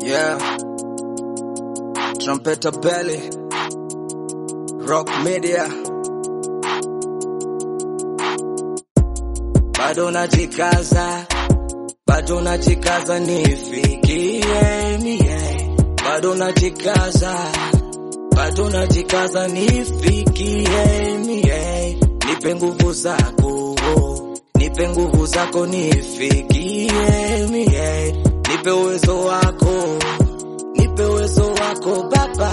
Yeah. Trumpeta Belly. Rock Media. Bado najikaza. Bado najikaza nifikie mie. Bado najikaza. Bado najikaza nifikie mie. Nipe nguvu zako. Nipe nguvu zako nifikie mie. Nipe uwezo wako. Nipe uwezo wako baba.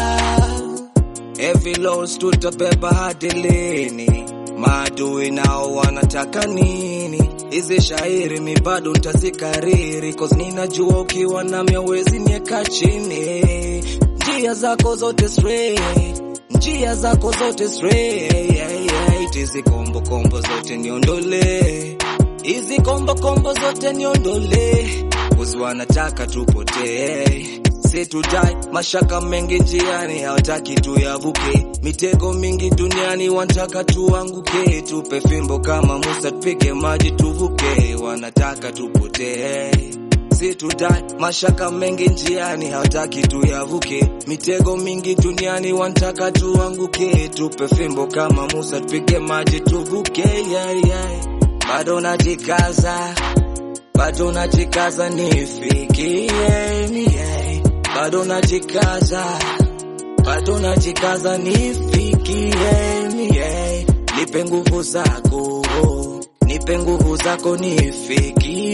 Heavy loads tutabeba hadi lini? Maadui nao wanataka nini? Hizi shairi mi bado ntazikariri, cause ninajua ukiwa nami hauwezi nieka chini. Njia zako zote straight, njia zako zote straight. Hizi kombo kombo zote niondole, hizi kombo kombo zote niondole, cause wanataka tupotee situdai mashaka mengi njiani hawataki tuyavuke mitego mingi duniani wanataka tuanguke tupe fimbo kama musa tupige maji tuvuke wanataka tupotee situdai mashaka mengi njiani hawataki tuyavuke mitego mingi duniani wanataka tuanguke tupe fimbo kama musa tupige maji tuvuke yeah, yeah. bado najikaza bado najikaza nifikie mie bado najikaza bado najikaza nifikie mie nipe nguvu zako nipe nguvu zako nifikie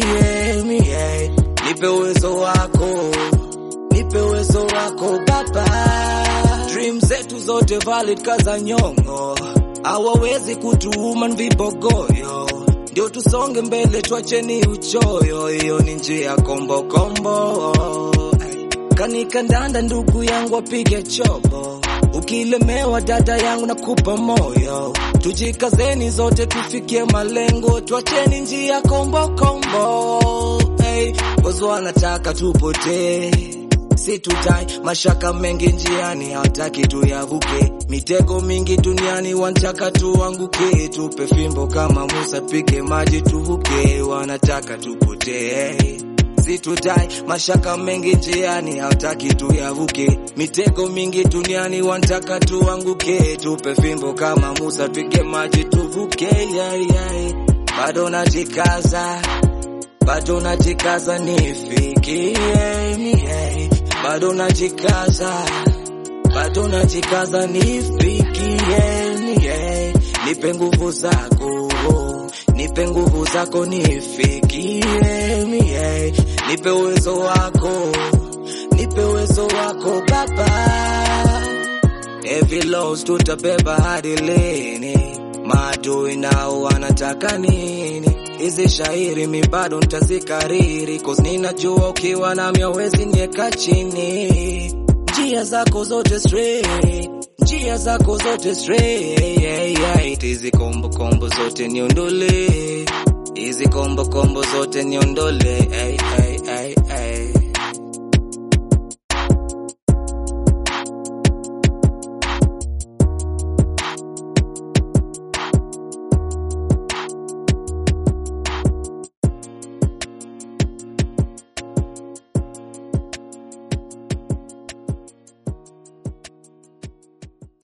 mie nipe uwezo wako nipe uwezo wako baba dream zetu zote valid kaza nyongo hawawezi kutuuma vibogoyo ndio tusonge mbele twacheni uchoyo hiyo ni njia kombo kombo kanikandanda ndugu yangu apige chobo ukilemewa dada yangu nakupa moyo tujikazeni zote tufikie malengo twacheni njia kombo kombo hey, bozo wanataka tupotee situtai mashaka mengi njiani hawataki tuyavuke mitego mingi duniani wanataka tuanguke tupe fimbo kama musa tupige maji tuvuke wanataka tupotee situtai mashaka mengi njiani hawataki tuyavuke mitego mingi duniani wanataka tuanguke tupe fimbo kama musa tupige maji tuvuke yeah, yeah. bado najikaza bado najikaza nifikie mie bado najikaza bado najikaza nifikie mie nipe nguvu zako nipe nguvu zako nifikie mie nipe uwezo wako nipe uwezo wako baba heavy loads tutabeba hadi lini maadui nao wanataka nini hizi shairi mi bado ntazikariri cause ninajua ukiwa nami hauwezi nieka chini njia zako zote straight njia zako zote straight hizi kombo kombo zote niondole hizi kombo kombo zote niondole hey, hey.